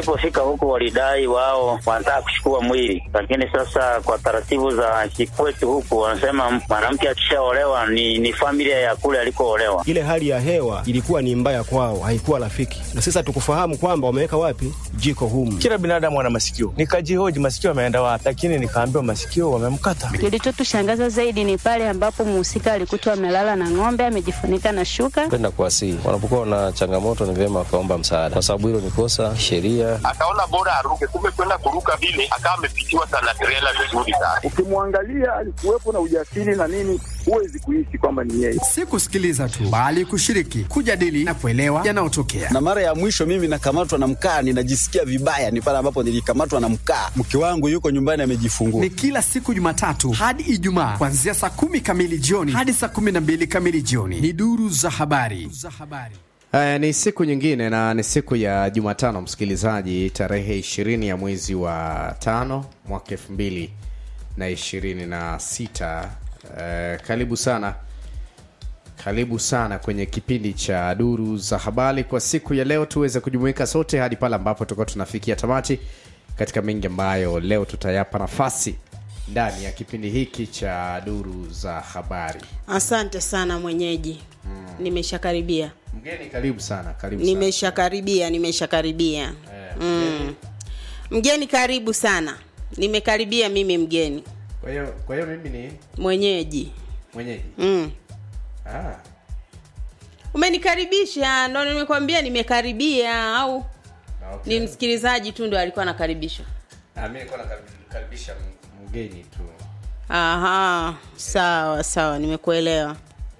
Tulipofika huko walidai wao wanataka kuchukua mwili, lakini sasa kwa taratibu za kikwetu huku wanasema mwanamke akishaolewa ni, ni familia ya kule alikoolewa. Ile hali ya hewa ilikuwa ni mbaya kwao, haikuwa rafiki, na sasa tukufahamu kwamba wameweka wapi jiko humu. Kila binadamu ana masikio, nikajihoji masikio ameenda wapi, lakini nikaambiwa masikio wamemkata. Kilichotushangaza zaidi ni pale ambapo mhusika alikutwa amelala na ng'ombe amejifunika na shuka. Penda kuwasihi wanapokuwa na changamoto, ni vyema wakaomba msaada, kwa sababu hilo ni kosa sheria. Akaona bora aruke, kumbe kwenda kuruka vile akawa amepitiwa sana trela vizuri sana. Ukimwangalia alikuwepo na ujasiri na nini, huwezi kuishi kwamba ni yeye. Si kusikiliza tu, bali kushiriki, kujadili na kuelewa yanayotokea. Na mara ya mwisho mimi nakamatwa na mkaa, ninajisikia vibaya, ni pale ambapo nilikamatwa na mkaa. Mke wangu yuko nyumbani amejifungua. Ni kila siku Jumatatu hadi Ijumaa kuanzia saa kumi kamili jioni hadi saa kumi na mbili kamili jioni. Ni duru za habari. Haya, ni siku nyingine na ni siku ya Jumatano, msikilizaji, tarehe ishirini ya mwezi wa tano mwaka elfu mbili na ishirini na sita. Uh, karibu sana karibu sana kwenye kipindi cha duru za habari kwa siku ya leo, tuweze kujumuika sote hadi pale ambapo tutakuwa tunafikia tamati katika mengi ambayo leo tutayapa nafasi ndani ya kipindi hiki cha duru za habari. Asante sana mwenyeji. Mm. Nimeshakaribia. Mgeni karibu sana, karibu sana. Nimeshakaribia, nimeshakaribia. Eh, Mm. Mgeni karibu sana. Nimekaribia mimi mgeni. Kwa hiyo kwa hiyo mimi ni Mwenyeji. mwenyeji. Mm. Ah, Umenikaribisha, ndo nimekwambia nimekaribia au okay. ni msikilizaji tu ndo alikuwa anakaribishwa. Ah, mimi nilikuwa nakaribisha mgeni tu. Aha, sawa sawa, nimekuelewa.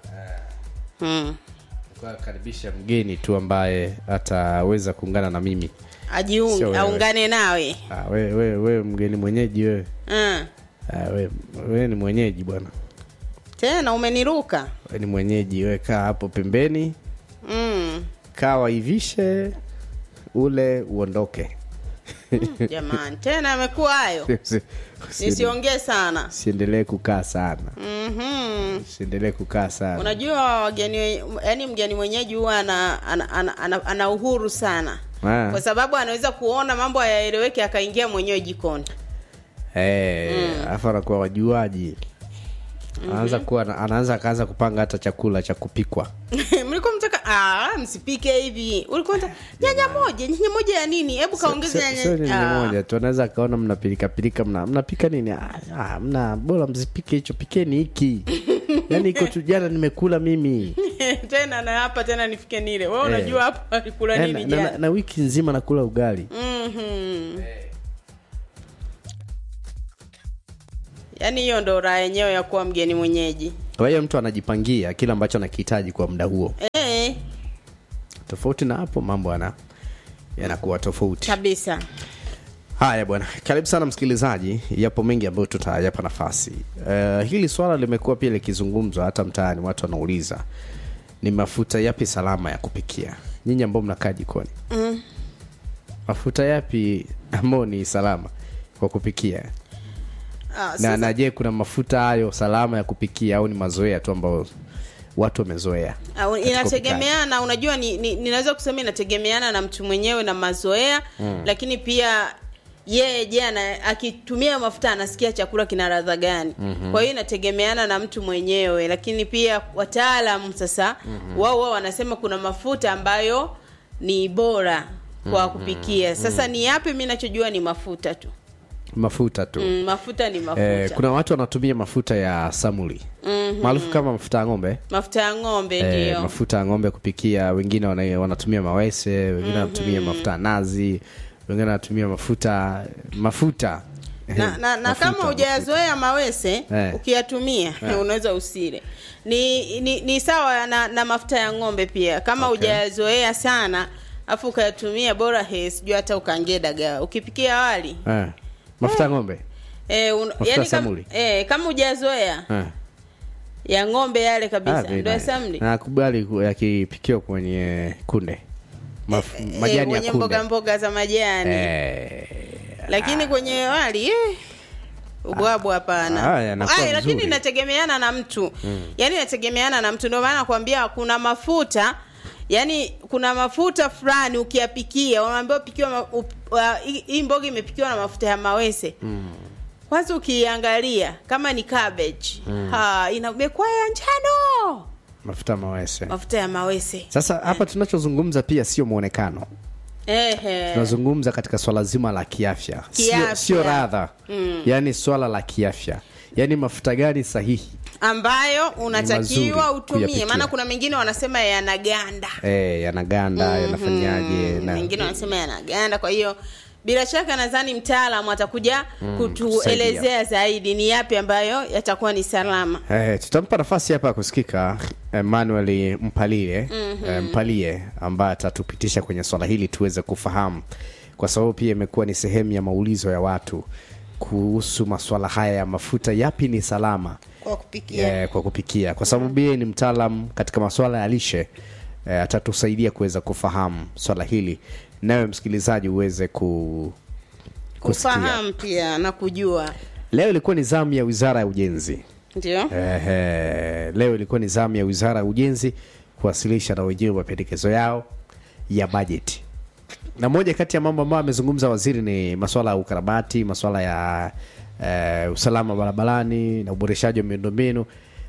Mm. Nilikuwa nakaribisha mgeni tu ambaye ataweza kuungana na mimi. Sio Ajiunge, wewe. aungane nawe. Ah, we, we, we mgeni mwenyeji wewe. Mm. Ah, we, we ni mwenyeji bwana. Tena umeniruka. We ni mwenyeji, we kaa hapo pembeni, Mm. kaa waivishe ule uondoke. Jamani, tena amekuwa hayo. Usi- usi- Nisiongee sana. Siendelee kukaa sana, Mhm. siendelee kukaa sana. Unajua wageni yani mgeni mwenyeji huwa ana, ana, ana, ana, ana uhuru sana. Ah. Kwa sababu anaweza kuona mambo hayaeleweki akaingia mwenyewe jikoni. Eh, alafu anakuwa wajuaji anaanza kuwa anaanza akaanza kupanga hata chakula cha kupikwa mlikuwa mtaka ah, msipike hivi. Ulikuwa mtaka nyanya moja, nyanya moja ya nini? Hebu kaongeze Sio- sio nyanya. nyanya Ah. moja tu anaweza akaona mnapilika pilika mna mnapika nini ah, ah, mna bora msipike hicho pikeni hiki yaani iko tu jana nimekula mimi tena na hapa tena nifike nile. Wewe Eh. unajua hapa alikula Eh, nini na, na, jana? na wiki nzima nakula ugali Mhm. Yaani hiyo ndo raha yenyewe ya kuwa mgeni mwenyeji. kwa hiyo mtu anajipangia kile ambacho anakihitaji kwa muda huo Eh, tofauti na hapo mambo yana yanakuwa tofauti kabisa. haya bwana karibu sana msikilizaji yapo mengi ambayo tutayapa nafasi uh, hili swala limekuwa pia likizungumzwa hata mtaani watu wanauliza ni mafuta yapi salama ya kupikia nyinyi ambao mnakaa jikoni Mm. mafuta yapi ambao ni salama kwa kupikia Ah, na, sasa- na je kuna mafuta hayo salama ya kupikia au ni mazoea tu ambayo watu wamezoea Au, katika inategemeana unajua ni, ni, ninaweza kusema inategemeana na mtu mwenyewe na mazoea Mm. lakini pia yeye je ana akitumia mafuta anasikia chakula kina ladha gani Mhm. kwa hiyo inategemeana na mtu mwenyewe lakini pia wataalamu sasa Mhm. wao wao wanasema kuna mafuta ambayo ni bora kwa Mhm. kupikia sasa Mhm. ni yapi mi nachojua ni mafuta tu mafuta tu mm, mafuta ni mafuta eh, kuna watu wanatumia mafuta ya samuli Mhm. maarufu kama mafuta ya ng'ombe mafuta ya ng'ombe Eh, ndio mafuta ya ng'ombe kupikia wengine wana, wanatumia mawese wengine wanatumia mafuta ya nazi wengine wanatumia mafuta mafuta na, na, na Mafuta, kama hujayazoea mawese Eh. ukiyatumia Eh. unaweza usile ni, ni ni sawa na, na mafuta ya ng'ombe pia kama Okay. hujayazoea sana afu ukayatumia bora he sijui hata ukaangie dagaa ukipikia wali eh, mafuta ya ng'ombe eh, un, Mafuta yani ya samuli? kama, eh, kama hujayazoea eh. ya ng'ombe yale Ah, kabisa very ndio ya nice. samli nakubali ku- yakipikiwa kwenye kunde Maf, eh, majani ya kwenye kunde mboga mboga za majani eh, lakini kwenye wali eh, ubwabwa hapana Ah, yanakuwa Ai, lakini vizuri. inategemeana na mtu Mm. yaani inategemeana na mtu ndio maana nakwambia kuna mafuta yaani kuna mafuta fulani ukiyapikia unaambiwa pikiwa ma, up, uh, hii- hii mboga imepikiwa na mafuta ya mawese Mm. kwanza ukiangalia kama ni cabbage Mm. ha, inakuwa ya njano mafuta mawese mafuta ya mawese sasa hapa tunachozungumza pia sio mwonekano Ehe. tunazungumza katika swala zima la kiafya sio, Kiafya. sio radha Mm. yaani swala la kiafya yaani mafuta gani sahihi ambayo unatakiwa mazuri utumie kuyapikia. maana kuna mengine wanasema yanaganda e, yanaganda Mhm. yanafanyaje na wengine wanasema yanaganda kwa hiyo bila shaka nadhani mtaalamu atakuja Mm, kutuelezea zaidi ni yapi ambayo yatakuwa ni salama Eh, tutampa nafasi hapa ya kusikika Emmanuel Mpalie Mhm. eh, Mpalie ambaye atatupitisha kwenye swala hili tuweze kufahamu, kwa sababu pia imekuwa ni sehemu ya maulizo ya watu kuhusu maswala haya ya mafuta, yapi ni salama kwa kupikia eh, kwa kupikia, kwa sababu yeye ni mtaalam katika maswala ya lishe eh, atatusaidia kuweza kufahamu swala hili, nawe msikilizaji uweze ku kusikia. kufahamu pia na kujua Leo ilikuwa ni zamu ya Wizara ya Ujenzi. ndio Ehe, leo ilikuwa ni zamu ya Wizara ya Ujenzi kuwasilisha na wenyewe mapendekezo yao ya bajeti, na moja kati ya mambo ambayo amezungumza waziri ni masuala ya ukarabati, masuala ya eh, usalama barabarani na uboreshaji wa miundombinu.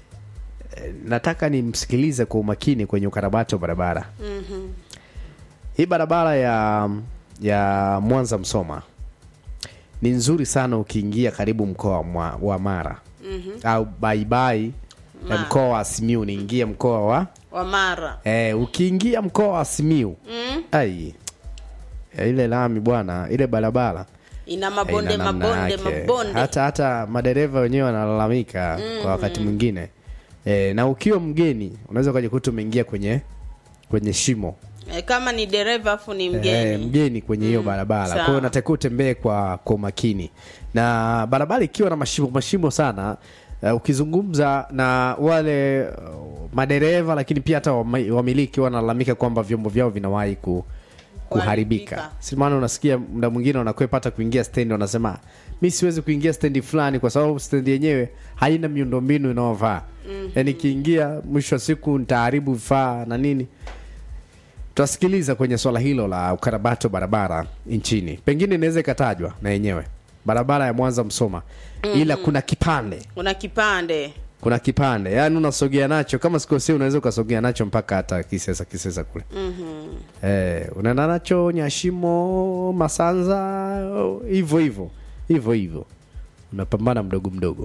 Eh, nataka nimsikilize kwa umakini kwenye ukarabati wa barabara. Mhm. Hii barabara ya ya Mwanza Msoma ni nzuri sana ukiingia karibu mkoa wa Mwa- wa Mara Mhm. au baibai Ma. mkoa wa Simiu niingie mkoa wa wa mara eh, ukiingia mkoa wa Simiu mm? ai ya ile lami bwana, ile barabara ina mabonde haina namna mabonde yake. mabonde hata hata madereva wenyewe wanalalamika Mhm. kwa wakati mwingine eh, na ukiwa mgeni unaweza ukajikuta umeingia kwenye kwenye shimo e, kama ni dereva afu ni Eh, mgeni mgeni kwenye hiyo barabara kwa hiyo Sawa. unatakiwa utembee kwa kwa umakini na barabara ikiwa na mashimo mashimo sana uh, ukizungumza na wale uh, madereva lakini pia hata wama- wamiliki wanalalamika kwamba vyombo vyao vinawahi ku, kuharibika si maana unasikia muda mwingine wanakwepa hata kuingia stendi wanasema mi siwezi kuingia stendi fulani kwa sababu stendi yenyewe haina miundombinu inayovaa Mhm. yaani ikiingia mwisho wa siku nitaharibu vifaa na nini tutasikiliza kwenye swala hilo la ukarabati wa barabara nchini pengine inaweza ikatajwa na yenyewe barabara ya mwanza msoma ila Mhm. kuna kipande kuna kipande kuna kipande yaani unasogea nacho kama sikosea unaweza ukasogea nacho mpaka hata kisesa kisesa kule Mhm. eh, unaenda nacho nyashimo masanza hivyo hivyo hivyo hivyo unapambana mdogo mdogo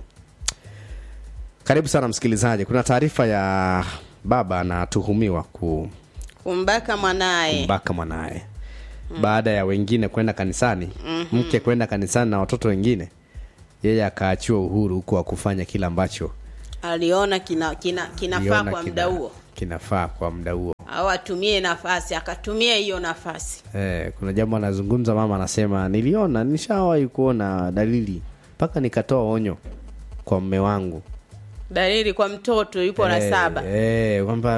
karibu sana msikilizaji kuna taarifa ya baba anatuhumiwa ku kumbaka mwanaye kumbaka mwanaye baada ya wengine kwenda kanisani Mhm. mke kwenda kanisani na watoto wengine yeye akaachiwa uhuru huku wa kufanya kile ambacho aliona kina, kina, kinafaa aliona kwa kina- muda huo kinafaa kwa muda huo au atumie nafasi akatumia hiyo nafasi eh, kuna jambo anazungumza mama anasema niliona nishawahi kuona dalili mpaka nikatoa onyo kwa mme wangu dalili kwa mtoto yupo la Eh, saba eh, kwamba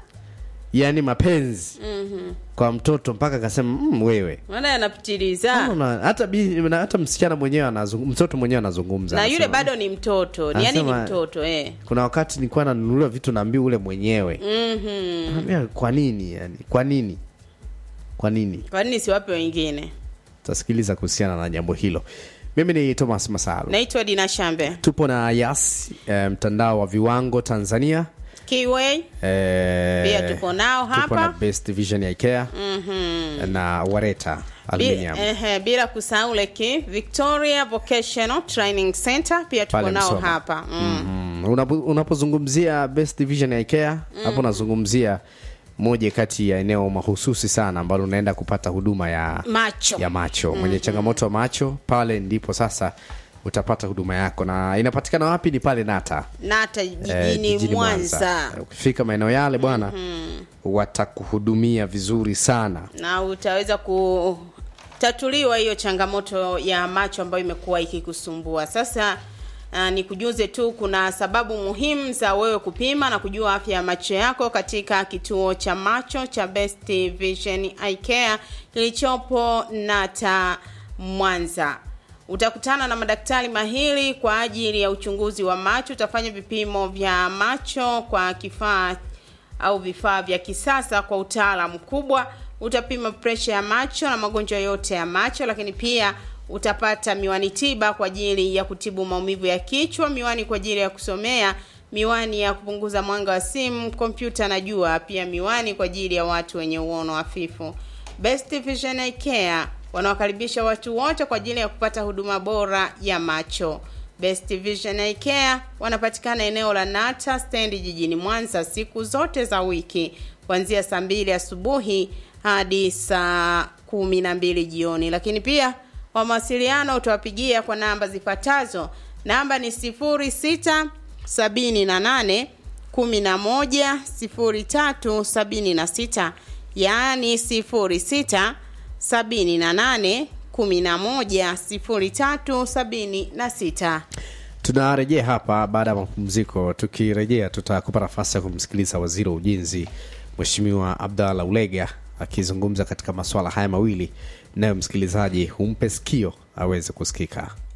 yani mapenzi Mhm. kwa mtoto mpaka akasema mm, wewe maana yanapitiliza Unaona, hata bi, na hata msichana mwenyewe anazungumza mtoto mwenyewe anazungumza na yule anasema, bado ni mtoto ni yani ni Anasema- mtoto eh. kuna wakati nilikuwa nanunuliwa vitu naambia ule mwenyewe Mhm. Naambia, kwa nini yani kwa nini kwa nini kwa nini siwape wengine tasikiliza kuhusiana na jambo hilo mimi ni thomas masalu naitwa dina shambe tupo na yas eh, mtandao wa viwango tanzania kiway eh, pia tupo nao tupo na hapa best vision ya ikea Mhm. na wareta Bi- aluminium ehe, bila kusahau leki victoria vocational training center pia tuko Pale nao Msoma. hapa mm. Mm, unapo- unapozungumzia best division ya ikea hapo unazungumzia moja kati ya eneo mahususi sana ambalo unaenda kupata huduma ya macho ya macho mwenye changamoto ya macho pale ndipo sasa utapata huduma yako na inapatikana wapi ni pale nata nata eh, jijini jijini mwanza ukifika maeneo yale bwana Mhm. watakuhudumia vizuri sana na utaweza kutatuliwa hiyo changamoto ya macho ambayo imekuwa ikikusumbua sasa Uh, ni kujuze tu kuna sababu muhimu za wewe kupima na kujua afya ya macho yako katika kituo cha macho cha Best Vision Eye Care kilichopo Nata Mwanza. Utakutana na madaktari mahiri kwa ajili ya uchunguzi wa macho. Utafanya vipimo vya macho kwa kifaa au vifaa vya kisasa kwa utaalamu mkubwa. Utapima presha ya macho na magonjwa yote ya macho, lakini pia utapata miwani tiba kwa ajili ya kutibu maumivu ya kichwa, miwani kwa ajili ya kusomea, miwani ya kupunguza mwanga wa simu, kompyuta na jua, pia miwani kwa ajili ya watu wenye uono hafifu. Best Vision Eye Care wanawakaribisha watu wote kwa ajili ya kupata huduma bora ya macho. Best Vision Eye Care wanapatikana eneo la Nata stendi jijini Mwanza siku zote za wiki kuanzia saa mbili asubuhi hadi saa kumi na mbili jioni, lakini pia kwa mawasiliano utawapigia kwa namba zifuatazo. Namba ni sifuri sita sabini na nane kumi na moja sifuri tatu sabini na sita yaani sifuri sita sabini na nane kumi na moja sifuri tatu sabini na sita. tunarejea hapa baada ya mapumziko tukirejea tutakupa nafasi ya kumsikiliza waziri wa ujenzi mweshimiwa abdallah ulega akizungumza katika masuala haya mawili nayo msikilizaji humpe sikio aweze kusikika